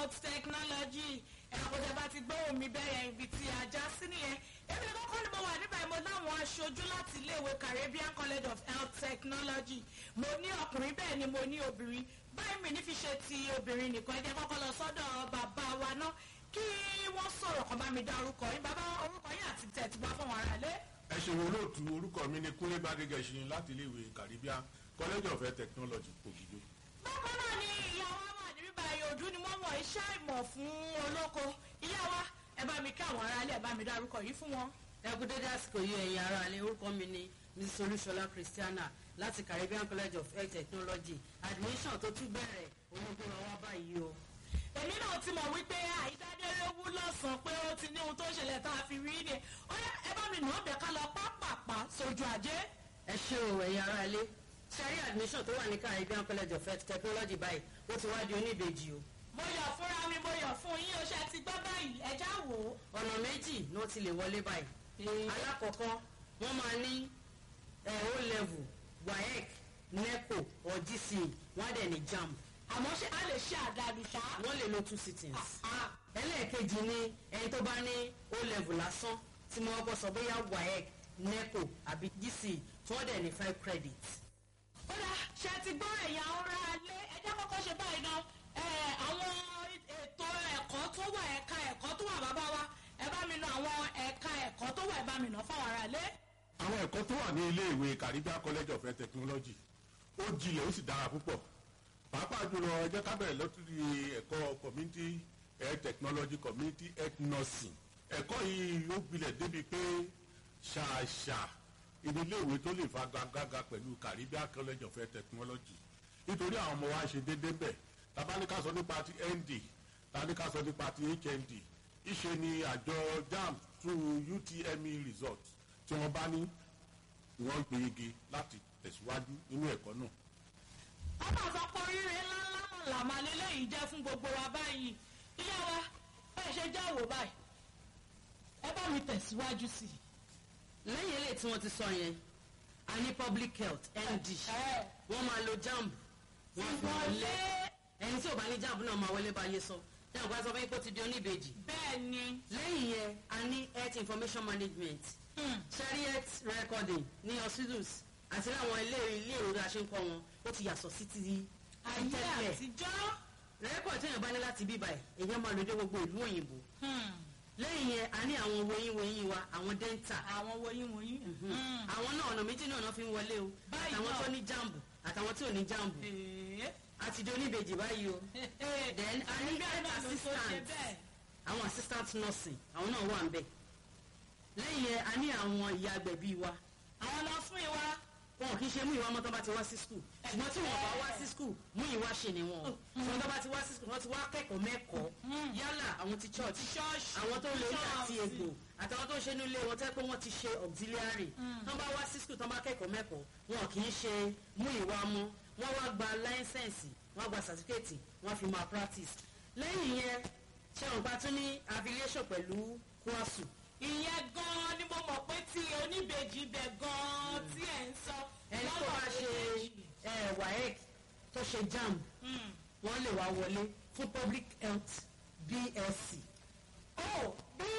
health technology ẹ̀kọ́jà bá ti gbóhùn mi bẹ́ẹ̀ ibi tí a já sí nìyẹn èmi ni kọ́kọ́ ni mo wà níbàyí mo láwọn aṣojú láti iléèwé Caribbean College of Health Technology mo ní ọkùnrin bẹ́ẹ̀ ni mo ní obìnrin báyìí mi ní fi ṣe ti obìnrin nìkan ẹ jẹ́ kọ́kọ́ lọ sọ́dọ̀ bàbá wa náà kí wọ́n sọ̀rọ̀ kan bá mi dá orúkọ yín bàbá orúkọ yín àti tẹ̀ tí wọ́n fún wọn rálé. ẹ ṣeun olóòtú orúkọ mi ni kúnlé bàdégẹṣin láti iléèwé Caribbean College of Health Technology Ògìjò. bákan náà ni ìyá wa wà ní bíbá ìyòdú ni wọ́n mọ̀ iṣẹ́ ìmọ̀ fún olóko ìyá wa ẹ bá mi kí àwọn aráalé ẹ bá mi dárúkọ yìí fún wọn. ẹ kú dédé àsìkò yìí ẹ̀yin ará ilé orúkọ mi ni mrs olúṣọlá christiana láti caribbean college of health technology admission tó tún bẹ̀rẹ̀ òun gbé wa wá báyìí o. èmi náà ti mọ̀ wípé àìdádélówó lọ́sàn-án pé ó ti ní ohun tó ṣẹlẹ̀ tá a fi rí ni ọ̀rẹ́ ẹ bá mi nà ọ́ bẹ̀ ká lọ pápápá sójú ajé. ẹ ṣé o ẹ̀yin ará ilé sẹ́rí admission tó wà ní caribbean college of health technology báyìí ó ti wá di oníbejì o. mo yọ̀ fúnra mi mo yọ̀ fún yín o ṣe ti gbọ́ báyìí ẹ já wò ó. ọ̀nà méjì ni wọ́n ti lè wọlé báyìí. alákọ̀ọ́kọ́ wọ́n máa ní ẹ̀ o level waec neco or gce wọ́n á dẹ̀ ní jamb àmọ́ ṣé a lè ṣe àdàlù ṣá. wọ́n lè lo two sittings. Ah, ẹlẹ́ẹ̀kejì ni ẹni tó bá ní o level lásán tí mo kọ́ sọ bóyá waec neco àbí gce tí wọ́n dẹ̀ ní five credits. ó dà ṣe ti gbọ́ ẹ̀yà ọ̀rá alẹ́ ẹjẹ́ kọ́kọ́ ṣe báyìí náà ẹ̀, àwọn ètò ẹ̀kọ́ tó wà ẹ̀ka ẹ̀kọ́ tó wà bàbá wa ẹ bá mi nà àwọn ẹ̀ka ẹ̀kọ́ tó wà ẹ bá mi nà fáwọn ará ilé. àwọn ẹ̀kọ́ tó wà ní iléèwé Caribbean College of Health Technology ó jinlẹ̀ ó sì dára púpọ̀ pàápàá jùlọ ẹ jẹ́ ká bẹ̀rẹ̀ lọ́tùrí ẹ̀kọ́ community health technology community health nursing ẹ̀kọ́ yìí ó gbilẹ̀ débi pé ṣàṣà ìdíléèwé tó lè fa gàgàgà pẹ̀lú Caribbean College of Health Technology nítorí àwọn ọmọ wa ṣe déédéé bẹ̀ tàbá ní ká sọ nípa ti ND tàbá ní ká sọ nípa ti HND ìṣe ni àjọ JAMB through UTME result tí wọ́n bá ní wọ́n gbéyege láti tẹ̀síwájú nínú ẹ̀kọ́ náà. wọ́n máa sọ pé oríire ńláńlá náà làmà lélẹ́yìí jẹ́ fún gbogbo wa báyìí ìyá wa bẹ́ẹ̀ ṣe já wò báyìí ẹ bá mi tẹ̀síwájú sí i. lẹ́yìn eléyìí tí wọ́n ti sọ yẹn a ní public health nd ẹ wọ́n máa lo jamb wọ́n fi wọlé ẹni tí ò bá ní jamb náà máa wọlé báyé sọ jamb wá sọ fún yín pé ó ti di oníbejì bẹ́ẹ̀ ni lẹ́yìn yẹn a ní health information management hmm, cherry health recording ní hospitals àti láwọn ilé ilé ìwé bí a ṣe ń kọ́ wọn ó ti yàtọ̀ sí ti ayé tẹ́lẹ̀ àtijọ́ rẹ́kọ̀dì téèyàn bá ní láti bí báyìí èèyàn máa lò dé gbogbo ìlú òyìnbó hmm, lẹ́yìn yẹn a ní àwọn woyin woyin wa àwọn dental àwọn woyin woyin. hmm. àwọn náà ọ̀nà méjì náà fi ń wọlé o Báyìí àtàwọn náà. tó ní jambu àtàwọn tí ò ní jambu Ee. àti di oníbejì báyìí o Then, a ní Àríbí àná ló tó ṣe assistant. bẹ́ẹ̀. àwọn assistant nursing àwọn náà wà ń bẹ̀ lẹ́yìn yẹn a ní àwọn ìyá agbẹ̀bí wa àwọn lọ fún ìwà wọn kì í ṣe mú ìwà ọmọ tó bá ti wá sí skul ṣùgbọ́n tí wọn bá wá sí skul mú ìwà ṣe ni wọn ṣùgbọ́n tó bá ti wá sí skul wọn ti wá kẹ́kọ̀ọ́ mẹ́kọ̀ọ́ yálà àwọn ti church ṣọ́ọ̀ṣì àwọn tó lè ní àti ṣọ́ọ̀ṣì. egbò àtàwọn tó ń ṣe nílé wọn tẹ́ pé wọ́n ti ṣe auxiliary tán bá wá sí skul tán bá kẹ́kọ̀ọ́ mẹ́kọ̀ọ́ wọn kì í ṣe mú ìwà mọ́ wọ́n wá gba láísẹ̀nsì wọ́n gba certificate wọ́n fi máa practice lẹ́yìn yẹn ṣé wọn bá tún ní affiliation pẹ̀lú kwasu ìyẹn gan-an ni mo mọ̀ pé tí oníbejì bẹ̀ gan-an tí ẹ̀ ń sọ. ẹni tó bá ṣe méjèèjì. ẹ, waec tó ṣe jamb Hmm. wọ́n lè wá wọlé fún public health bsc oh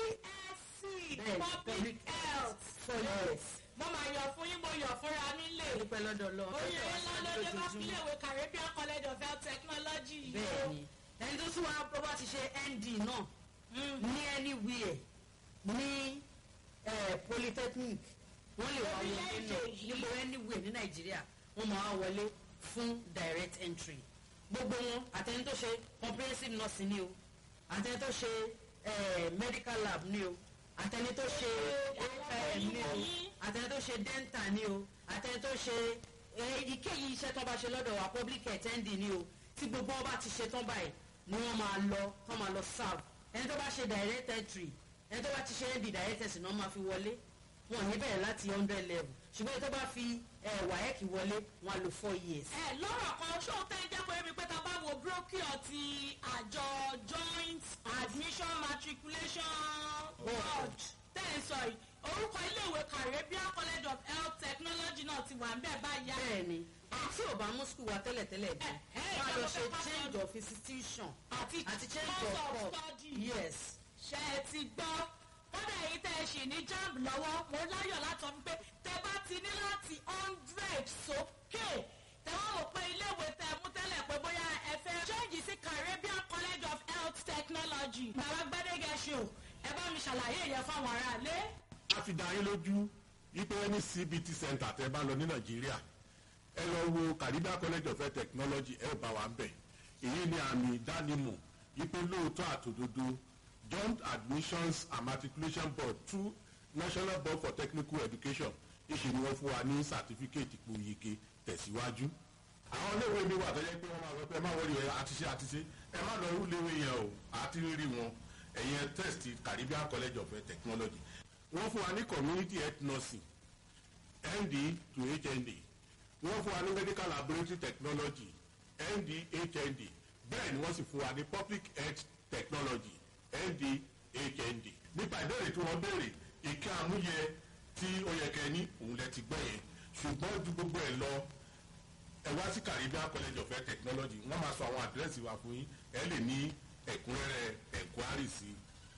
bsc Bẹ́ẹ̀ni, public public health. four years mo máa yọ̀ fún yín mo yọ̀ fúnra mi lè. dúpẹ́ lọ́dọ̀ lọ oyè ńlá ló dé bá fílẹ̀wé Caribbean College of Health Technology yìí o. bẹ́ẹ̀ni ẹni tó tún wá bó bá ti ṣe nd náà Hmm. ní anywhere ní eh, polytechnic wọ́n lè wá wọlé Orílẹ̀-èdè náà yìí. níbo anywhere ní nàìjíríà wọ́n máa wá wọlé fún direct entry gbogbo wọn àtẹni tó ṣe comprehensive nursing ni o àtẹni tó ṣe eh, medical lab ni o àtẹni tó ṣe Àwọn AFM ni o òyìnbó. àtẹni tó ṣe dental ni o àtẹni tó ṣe èyíkéyìí iṣẹ́ tó bá ṣe lọ́dọ̀ wa public health nd ni o tí gbogbo wọn bá ti ṣe tán báyìí ni wọ́n máa lọ tán máa lọ serve ẹni tó bá ṣe direct entry ẹni tó bá ti ṣe nd direct entry náà máa fi wọlé wọn ò ní bẹ̀rẹ̀ láti hundred level ṣùgbọ́n ẹni tó bá fi eh, waec wọlé wọn á lò four years. ẹ lọ́rọ̀ kan ṣó tẹ́ jẹ́ pé mi pé ta bá wo brochure ti àjọ joint admission matriculation board tẹ́ ẹ sọ yìí orúkọ iléèwé Caribbean College of Health Technology náà ti wà ń bẹ̀ báyà. bẹ́ẹ̀ni ẹni tí ò bá mú skul wa tẹ́lẹ̀tẹ́lẹ̀ dé Ẹ, ẹ. wọ́n á lọ ṣe ìjọba change of institution àti àti change of course course study. yes ṣe ẹ ti gbọ́ kódà èyí tẹ́ ẹ ṣì ní jamb lọ́wọ́ mo láyọ̀ láti sọ pé tẹ bá ti ní láti hundred sókè tẹ wọ́n wò pé iléèwé tẹ mú tẹ́lẹ̀ pé bóyá ẹ fẹ́ change sí Caribbean College of Health Technology bàbá gbẹ́dẹ́gẹ́sì o ẹ bá mi ṣàlàyé yẹn fáwọn aráalé. a fi dá yín lójú wípé ní cbt center tẹ́ bá lọ ní nàìjíríà ẹ lọ wo caribbean college of health technology ẹ ò bá wa ń bẹ̀ èyí ni àmì ìdánimọ̀ wípé lóòótọ́ àtòdodo joint admissions and matriculation board through national board for technical education ìṣe ni wọ́n fún wa ní certificate ipò yege tẹ̀síwájú àwọn iléèwé mi wà tó yẹ pé wọ́n máa sọ pé ẹ má wọlé ẹ àti ṣe àti ṣe ẹ má lọ rú iléèwé yẹn o àti rí wọn ẹ̀yẹn test caribbean college of health technology wọ́n fún wa ní community health nursing nd to hnd wọ́n fún wa ní medical laboratory technology nd hnd bẹ́ẹ̀ ni wọ́n sì fún wa ní public health technology nd hnd nípa ìbéèrè tí wọ́n béèrè ìka àmúyẹ tí ó yẹ kẹ́ ní òun lẹ ti gbọ́ yẹn ṣùgbọ́n ju gbogbo ẹ̀ lọ ẹ wá sí caribbean college of health technology wọ́n máa sọ àwọn àdírẹ́sì wa fún yín ẹ lè ní ẹ̀kúnrẹ́rẹ́ ẹ̀kúárì sí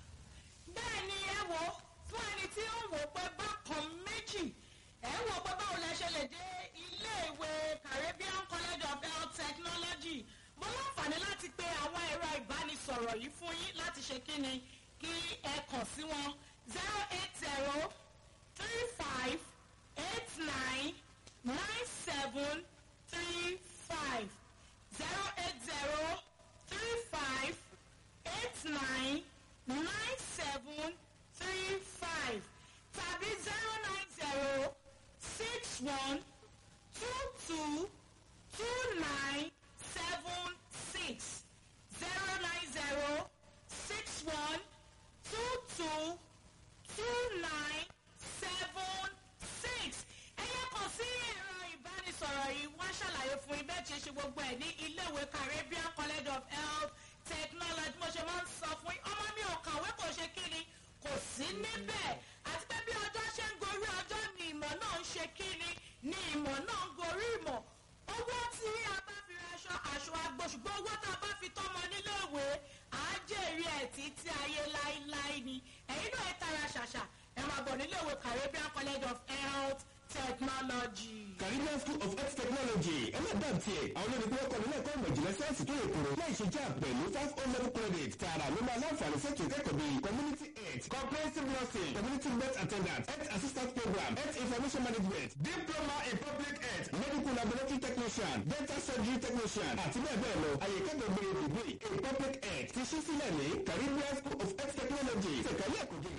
i bẹ́ẹ̀ ni ẹ wò fún ẹni tí ó wò pé bákan méjì ẹ wò pé báwo lẹ ṣe lè dé iléèwé Caribbean College of Health Technology mo láǹfààní láti pe àwọn ẹ̀rọ ìbánisọ̀rọ̀ yìí fún yín láti ṣe kí ni kí ẹ kàn sí wọn zero eight zero three five eight nine nine seven three five zero eight zero three five eight nine nine seven three five tàbí zero nine zero six one two two two nine seven six zero nine zero six one two two two nine seven six ẹyẹ kan sí ẹ̀rọ ìbánisọ̀rọ̀ yìí wọ́n ṣàlàyé fún ibẹ̀ tí ṣe gbogbo ẹ̀ ní iléèwé Caribbean College of Health Technology mo ṣe máa ń sọ fún yín ọmọ mi ò kàwé kò ṣe kí ni kò sí níbẹ̀ àti pé bí ọjọ́ ṣe ń gorí ọjọ́ ni ìmọ̀ náà ń ṣe kí ni ni ìmọ̀ náà ń gorí ìmọ̀ owó tí a bá fi raṣọ aṣọ àgbo ṣùgbọ́n owó tá a bá fi tọ́mọ níléèwé àá jèrè ẹ̀ títí ayé láéláé ni ẹ̀yin náà ẹ tara ṣàṣà ẹ máa bọ̀ níléèwé Caribbean College of Health Technology. Caribbean School of Health Technology ẹlẹ́dàá tiẹ̀ àwọn olórí tí wọ́n kọ́ nílé ẹ̀kọ́ ìmọ̀ ìjìnlẹ̀ sáyẹ́nsì tó yẹ kúrò láì ṣe jáà pẹ̀lú five o level credit tààrà ló máa láǹfààní sẹ́tù ìkẹ́kọ̀ọ́ bíi community health comprehensive nursing community birth attendant health assistant program health information management diploma in public health medical laboratory technician dental surgery technician àti bẹ́ẹ̀ bẹ́ẹ̀ lọ àyè kẹ́kọ̀ọ́ gbé ibùgbé in public health ti ṣí sílẹ̀ ní Caribbean School